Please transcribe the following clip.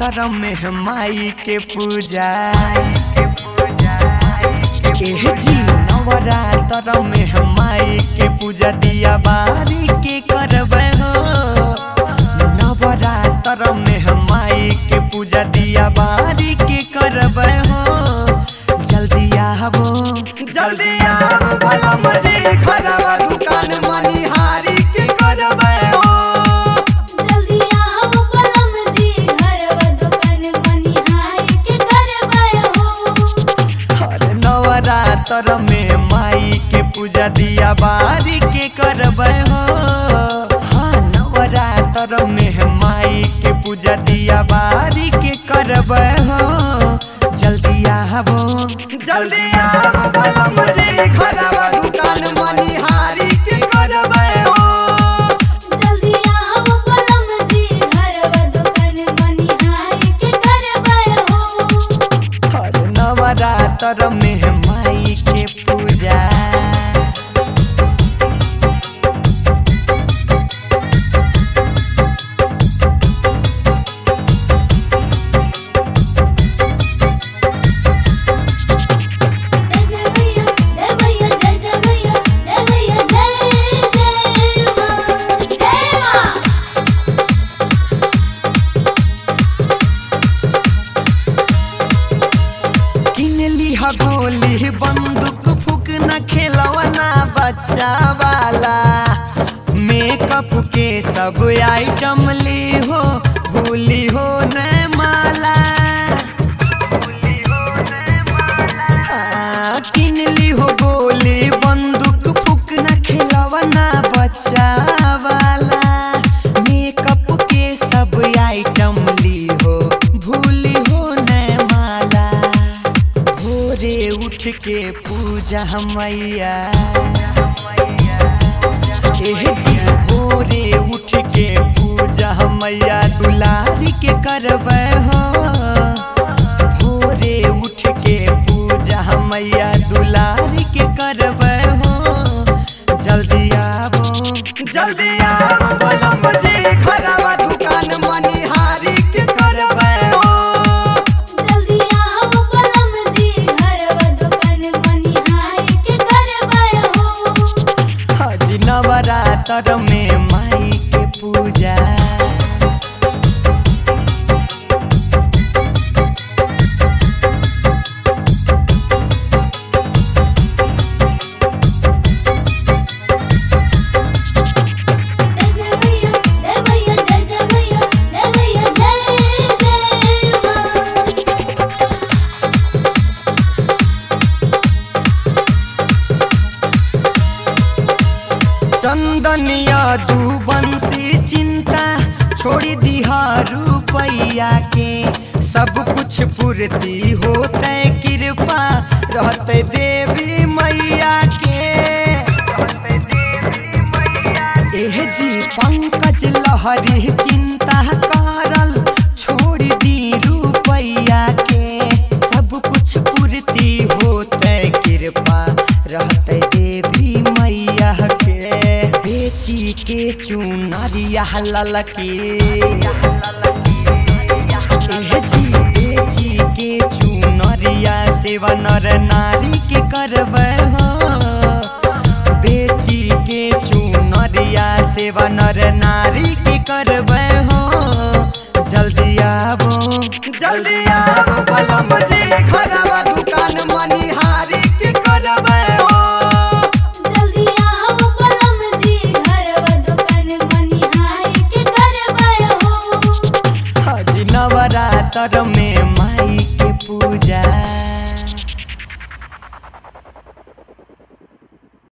नवरात्र में माई के पूजा एह जी नवरात्र में माई के पूजा दिया बारी के करबै हो नवरात्र में माई के पूजा दिया बारी के करबै हो जल्दी आवो जल्दी आवो भला मजे खराबा दुकान मनिहारी के करबै हो जल्दी आओ पलम जी घरवा दुकान मनिहारी के करबै हो हर नवरात्र में माई के पूजा दिया बारी के करबै हो हाँ नवरात्र में माई के पूजा दिया बारी के करबै हो जल्दी आवो जल्दी आवो भला मजे खराबा दुकान मनिहारी के करबै हो जल्दी आओ पलम जी घरवा दुकान मनिहारी के करबै हो हर नवरात्र में माई के पूजा जय भैया जय भैया जय जय भैया जय भैया जय जय मां जय मां किन लिहा गोली बंदूक फूक न खेलवना बच्चा वाला मेकअप के सब आइटम ली हो भूली हो न माला हाँ, किन ली हो गोली बंदूक फूक न खेलवना बच्चा वाला मेकअप के सब आइटम ली हो भूली हो न माला भोरे उठ के पूजा मैया एह जी भोरे उठ के पूजा मैया दुलारी के करबै हो भोरे उठ के पूजा मैया दुलारी के करबै हो जल्दी आवो जल्दी आवो बोलो मुझे खराबा दुकान मनिहारी के करबै हो जल्दी आओ पलम जी घरवा दुकान मनिहारी के करबै हो हाजी नवरात्र में माई के पूजा जय भैया जय भैया जय जय भैया जय भैया जय जय मां चंदनिया दू बंसी चिंता छोड़ी दिहा रुपैया के सब कुछ पूर्ति होते कृपा रहते देवी मैया के एह जी पंकज लहरी चिंता करल छोड़ दी रुपैया के सब कुछ पूर्ति होते कृपा रहते देवी मैया के बेची के चुनरिया ललके एह जी बेची के चुनरिया सेवा नर नारी के करबै हो बेची के चुनरिया सेवा नर नारी के करबै हो जल्दी आवो जल्दी आवो भला मजे खराबा दुकान मनिहारी के करबै हो जल्दी आओ पलम जी घरवा दुकान मनिहारी के करबै हो हाजी नवरात्र में